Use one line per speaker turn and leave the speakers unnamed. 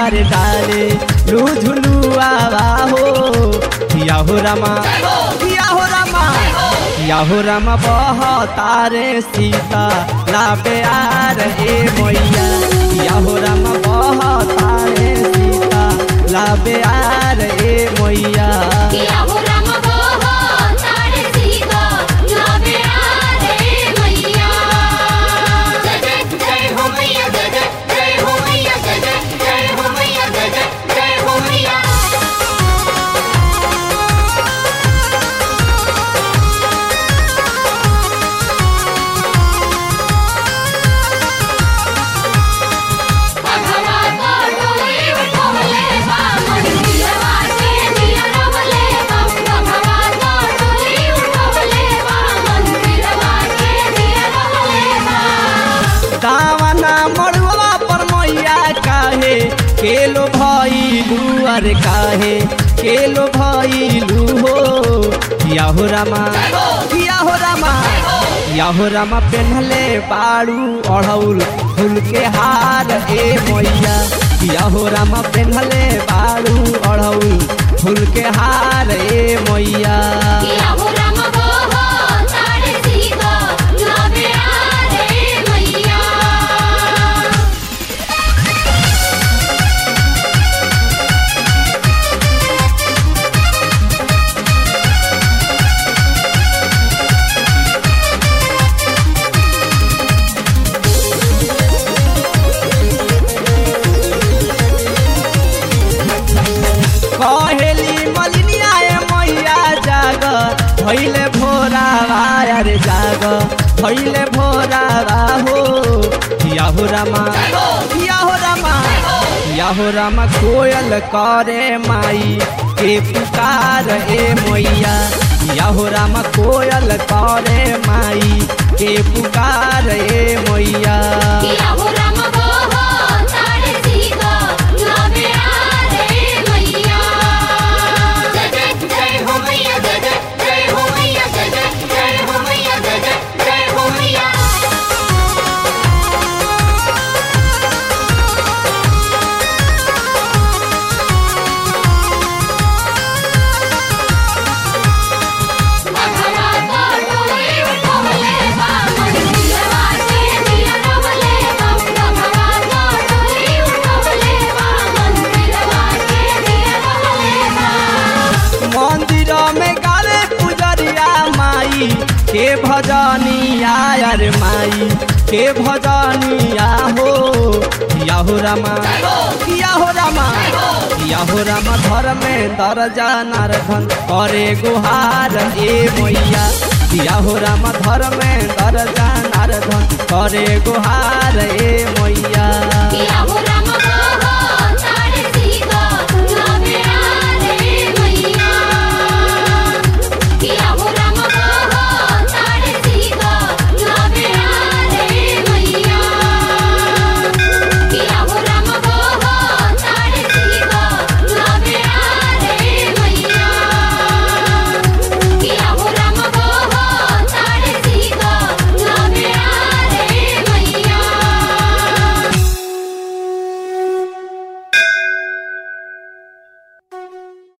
अरे डाले लू झुलुआवा हो किया हो रामा किया हो रामा किया हो रामा बह तारे सीता लाबे आ रे मैया किया हो रामा बह तारे सीता लाबे आ रे मैया
किया हो राम बोहो तारे सीता लाबे आ रे मैया जय जय जय हो मैया जय जय जय हो मैया जय जय जय हो मैया जय जय जय हो मैया भगवा को डोली उठोले बा मंदिरवा के दिया रवले बा भगवा को डोली उठोले बा मंदिरवा के दिया रवले बा
दावना मड़ुआ पर मैया काहे केलो भइलू अरे काहे केलो भइलू हो किया हो रामा किया हो रामा किया हो रामा पेन्हले बाड़ू अढ़ौल फूल के हार ए मैया किया हो रामा पेन्हले बाड़ू अढ़ौल फूल के हार ए मैया
किया हो राम बोहो तारे सीता लाबे आ रे मैया
कहेली मलिनिया ए मैया जाग भैले भोरावा अरे जाग भैले भोरावा हो किया हो रामा किया हो रामा किया हो रामा कोयल करे माई के पुकार ए मैया किया हो रामा कोयल करे माई के पुकार ए मैया
किया हो राम बोहो तारे सीता लाबे आ रे मैया जय जय जय हो मैया जय जय जय हो मैया जय जय जय हो मैया जय जय जय हो मैया भगवा को डोली उठोले बा मंदिरवा के दिया रवले बा भगवा को डोली उठोले बा मंदिरवा के दिया रवले बा
मंदिर में गावे पुजरिया माई के भजनिया अरे माई के भजनिया हो किया हो रामा किया हो रामा किया हो रामा घर में दरजा नारधन करे गुहार ए मैया किया हो रामा घर में दरजा नारधन करे गुहार ए मैया
किया हो राम